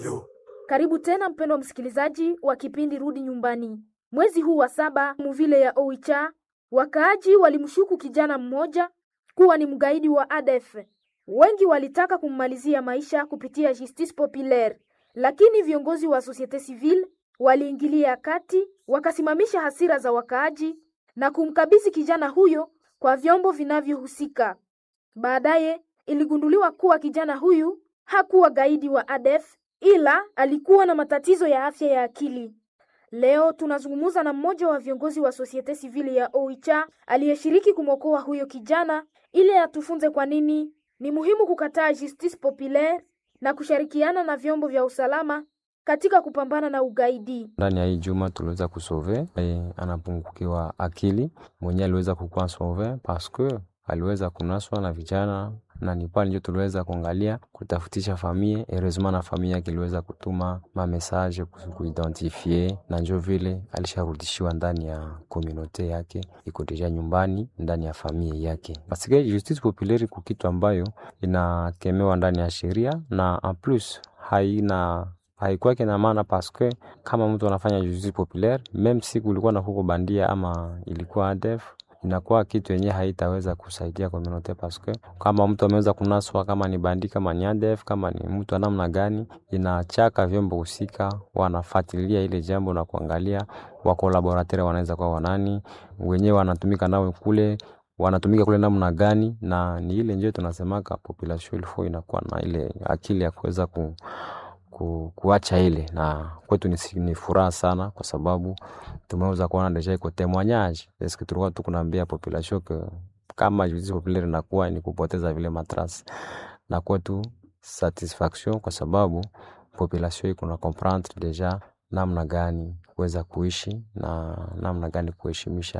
yo Karibu tena mpendwa msikilizaji wa kipindi Rudi Nyumbani. Mwezi huu wa saba muvile ya Oicha, wakaaji walimshuku kijana mmoja kuwa ni mgaidi wa ADF. Wengi walitaka kummalizia maisha kupitia justice populaire, lakini viongozi wa societe civile waliingilia kati, wakasimamisha hasira za wakaaji na kumkabidhi kijana huyo kwa vyombo vinavyohusika. Baadaye iligunduliwa kuwa kijana huyu hakuwa gaidi wa ADF ila alikuwa na matatizo ya afya ya akili. Leo tunazungumza na mmoja wa viongozi wa societe civile ya Oicha aliyeshiriki kumwokoa huyo kijana ili atufunze kwa nini ni muhimu kukataa justice populaire na kushirikiana na vyombo vya usalama katika kupambana na ugaidi. Ndani ya hii juma tuliweza kusove e, anapungukiwa akili mwenyewe aliweza kukuwa sauve paske aliweza kunaswa na vijana na ni pale ndio tuliweza kuangalia kutafutisha famie heureusement na famie yake iliweza kutuma ma message kuidentifie na njo vile alisharudishiwa ndani ya komunote yake iko deja nyumbani ndani ya famie yake paske justice populaire ku kitu ambayo inakemewa ndani ya sheria na en plus haina haikuwake na maana paske kama mtu anafanya justice populaire meme siku ulikuwa na huko bandia ama ilikuwa ADF inakuwa kitu yenye haitaweza kusaidia community paske kama mtu ameweza kunaswa, kama ni bandi, kama ni ADF, kama ni mtu namna gani, inachaka vyombo husika wanafuatilia ile jambo na kuangalia wakolaboratere wanaweza kuwa wanani wenyewe wanatumika nao kule wanatumika kule namna gani, na ni ile ndio tunasemaka population ilfo inakuwa na ile akili ya kuweza ku ku, kuacha ile na kwetu ni, ni furaha sana kwa sababu tumeweza kuona deja iko témoignage eske tulikuwa tu kunaambia population ke kama justice populaire inakuwa ni kupoteza vile matrasi na kwetu satisfaction kwa sababu population iko na comprendre deja namna gani kuweza kuishi na namna gani kuheshimisha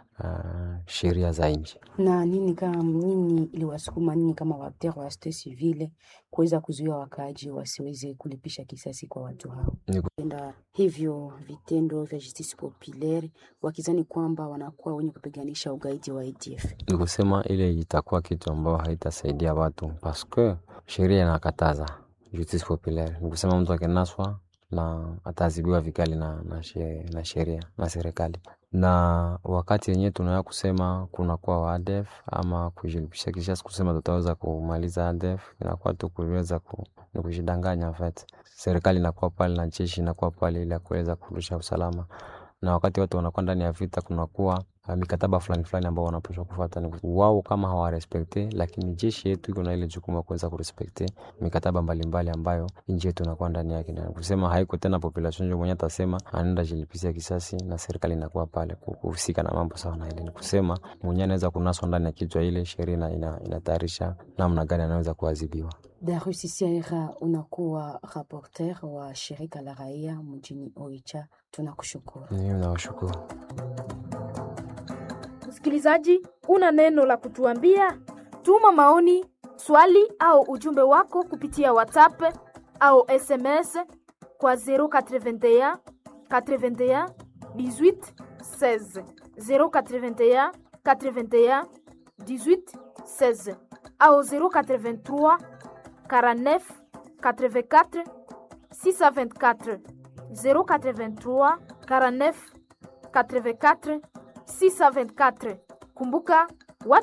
uh, sheria za nchi. na nini kama nini iliwasukuma nini kama waakter wa societe civile kuweza kuzuia wakaaji wasiweze kulipisha kisasi kwa watu hao Ni ku- tenda hivyo vitendo vya justice populaire wakizani kwamba wanakuwa wenye kupiganisha ugaidi wa ADF. ni kusema ile itakuwa kitu ambayo haitasaidia watu paske sheria inakataza justice populaire. Ni kusema mtu akinaswa na ataadhibiwa vikali na, na, she- na sheria na serikali. Na wakati yenyewe tunaweza kusema kunakuwa wa ADF ama kujilipisha kisasi kusema tutaweza kumaliza ADF, inakuwa tu kuweza ku, ni kujidanganya en fait. Serikali inakuwa pale na jeshi inakuwa pale ili ya kuweza kurudisha usalama na wakati watu wanakuwa ndani ya vita kunakuwa uh, mikataba fulani fulani ambao wanapaswa kufuata. Ni wao kama hawarespekte, lakini jeshi yetu iko na ile jukumu ya kuweza kurespekte mikataba mbalimbali ambayo nchi yetu inakuwa ndani yake, na kusema haiko tena population ndio mwenye atasema anaenda jilipisia kisasi, na serikali inakuwa pale ku- kuhusika na mambo sawa na ile. Ni kusema mwenye anaweza kunaswa ndani ya kichwa ile sheria ina- ina- inatayarisha namna gani anaweza kuadhibiwa. Darius Sierra, unakuwa rapporteur wa shirika la raia mjini Oicha, tunakushukuru. Mimi nawashukuru. Msikilizaji, una neno la kutuambia? Tuma maoni, swali au ujumbe wako kupitia WhatsApp au SMS kwa 081 81 18 16 081 81 18 16 au 083 49 84 624 083 49 84 624. Kumbuka